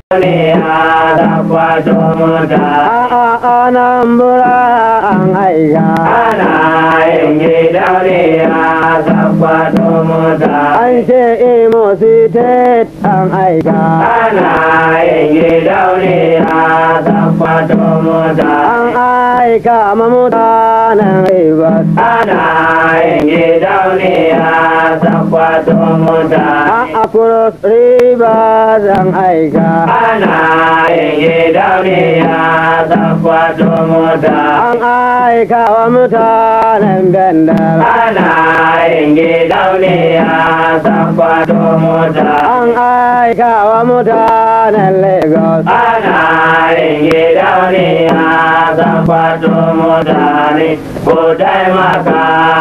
duniya da kwato mota a anambra an aika ana yin gidauniya da kwato mota an ce imo state an aika ana yin gidauniya da kwato mota an aika ma mutanen rivers ana yin gidauniya da kwato mota a across rivers an aika ana yin gidauniya da kwato mota an aika wa mutanen bendel ana yin gidauniya da kwato mota an aika wa mutanen lagos ana yin gidauniya da kwato mutane ko taimaka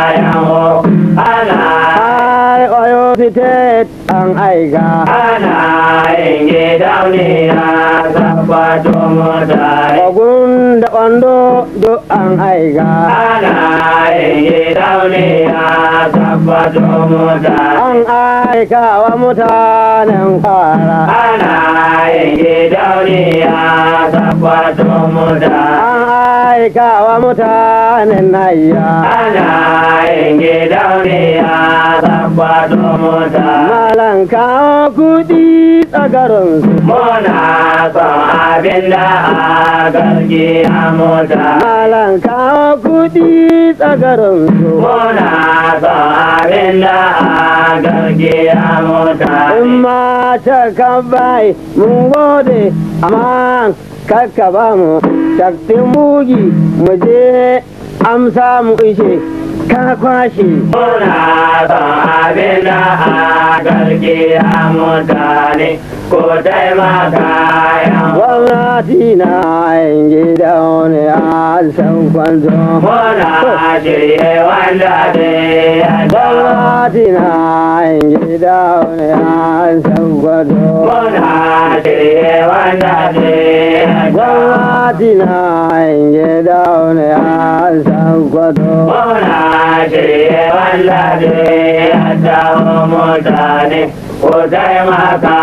yawo ana har oyo state an aika ana yin gidauniya da kwato mutane ogun da ondo duk an aika ana yin gidauniya da kwato mutane an aika wa mutanen kwara ana yin gidauniya da kwato mutane an aika wa mutanen nayya ana yin gidauniya da kwato mutane malan kawo kudi tsagarinsu muna son abin da a gargiya mota malan kawo kudi tsagarinsu muna son abin da a gargiya mota in ma ta kan bai mun gode amma kakka ba mu shaktin bugi mu je amsa mu ishe ka kwashe muna son abin da a gargiya mutane ko taimaka yan gwamnati na yin gida wani a san kwanzo muna shirye wanda zai yada gwamnati na yin gida wani a san kwanzo muna shirye wanda zai yada gwamnati na yin gida wani a san kwanzo muna shirye wanda zai yada mutane ko taimaka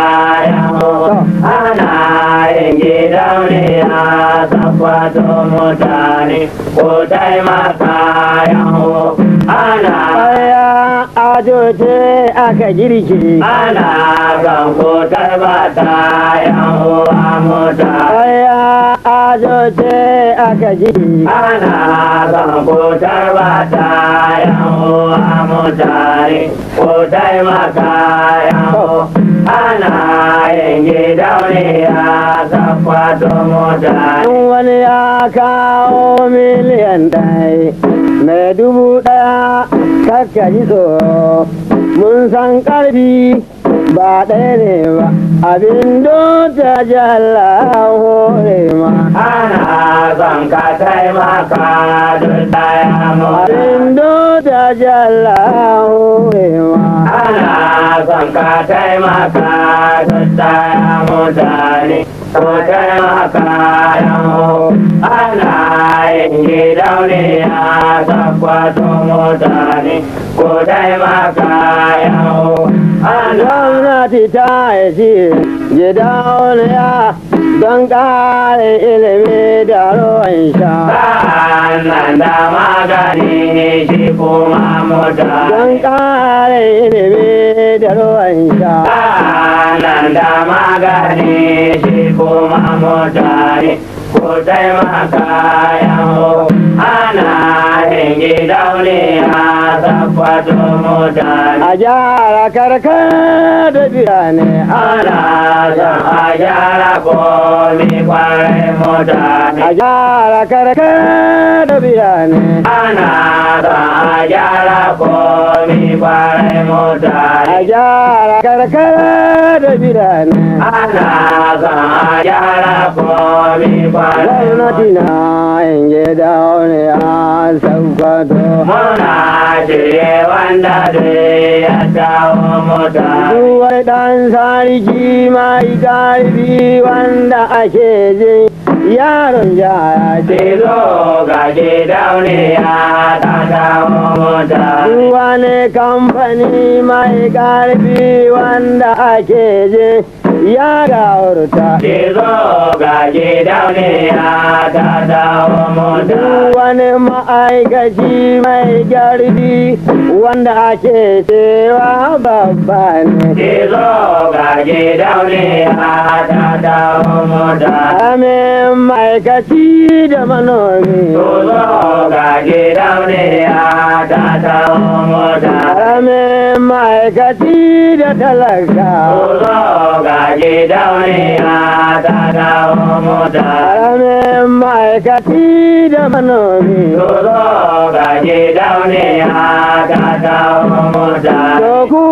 yawo ana yin gidauniya tabbato mutane ko taimaka yawo ana Aya ajoce aka girki ana kan ko tarbata yawo a mutane Aya ajoce aka girki ana kan ko tarbata yawo a mutane ko taimaka yawo ana yin gidauniya tabbato mutane In wani ya kawo miliyan ɗaya mai dubu ɗaya kakka ji tsoro mun san ƙarfi ba ɗaya ne ba abin ta jalla hore ma ana son ka taimaka duk daya mota abin ta jalla hore ma ana son ka taimaka duk daya mutane ko taimaka yawo ana yin gidauniya tabbato mutane ko taimaka yawo ana gwamnati ta yi gida wani ya don ƙarin ilimi da ruwan sha Sa'an da magani shi kuma mutane don ƙarin ilimi da ruwan sha nan da magani shi kuma mutane ko taimaka yawo ana yin gidauniya tabbato mutane a gyara karkar da birane ana son a gyara komi kwarai mutane a gyara karkar da birane ana son a gyara komi kwarai a mutane gyara karkar da birane ana son a gyara komi kwarai gwamnati na yin gida wani a saukato muna shirye wanda zai ya dawo mutane Duwai ɗan sarki mai ƙarfi wanda ake jin yaron ya ce Tizo ga gidauniya ta dawo mota. wani kamfani mai ƙarfi wanda ake je ya gaurta Tizo ga gidauniya ta dawo mota. wani ma'aikaci mai ƙarfi wanda ake cewa babba ne Tizo ga gidauniya ta dawo mota. Amin ma'aikaci da manomi Tizo ga gidauniya ta dawo mota. Amin ma'aikaci da talaka Tizo ga gidauniya ta dawo mota. Amin ma'aikaci da manomi Tizo ga gidauniya ta dawo mota. To ku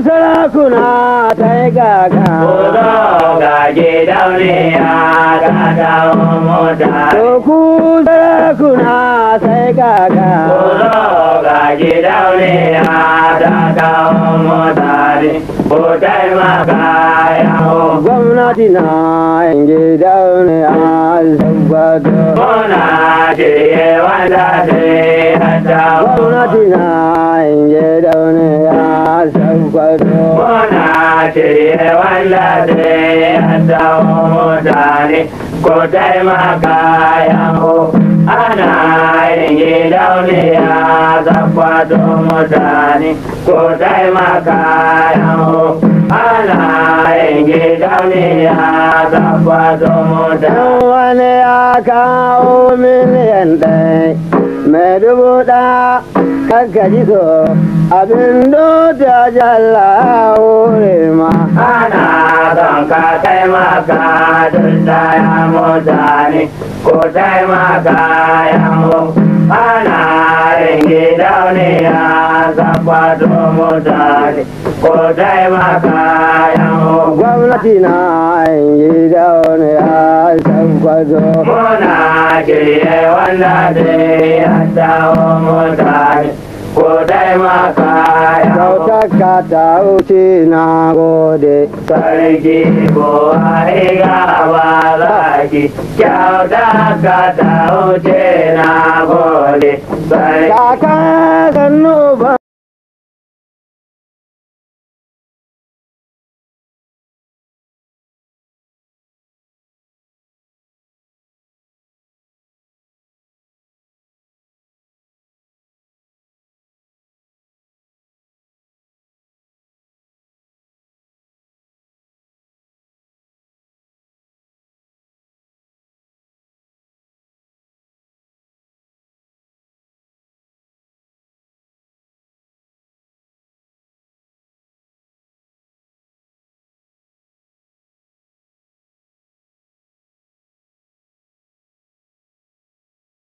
sarakuna ta yi gaga Tizo ga gidauniya ta dawo mota. To ku sarakuna ta yi gaga Kuzo ga gidauniya ta kawo mutane, ko taimaka yawo. Gwamnati na yin gidaune a sabbado Muna shirye wanda zai hata Gwamnati na yin gidaune a sabbado Muna shirye wanda zai hata mutane, ko taimaka yawo. Ana yin gidauniya zakwato mutane, ko taimaka yawo. Ana yin gidauniya zakwato mutane. Dan wani ya kawo miliyan ɗaya mai dubu ɗaya kanka ji so abin dota jalla wuri ma ana son ka taimaka duk da ya mutane ko taimaka ya mu ana yin gidauniya zakwato mutane ko taimaka ya mu gwamnati na yin gida wani ya san kwazo muna shirye wanda zai hadawa mutane ko taimaka ya mu Kyautarka ta wuce na gode Sarki Buhari gaba zaki, kyauta ka ta wuce na gode. Sarki Kaka sannu ba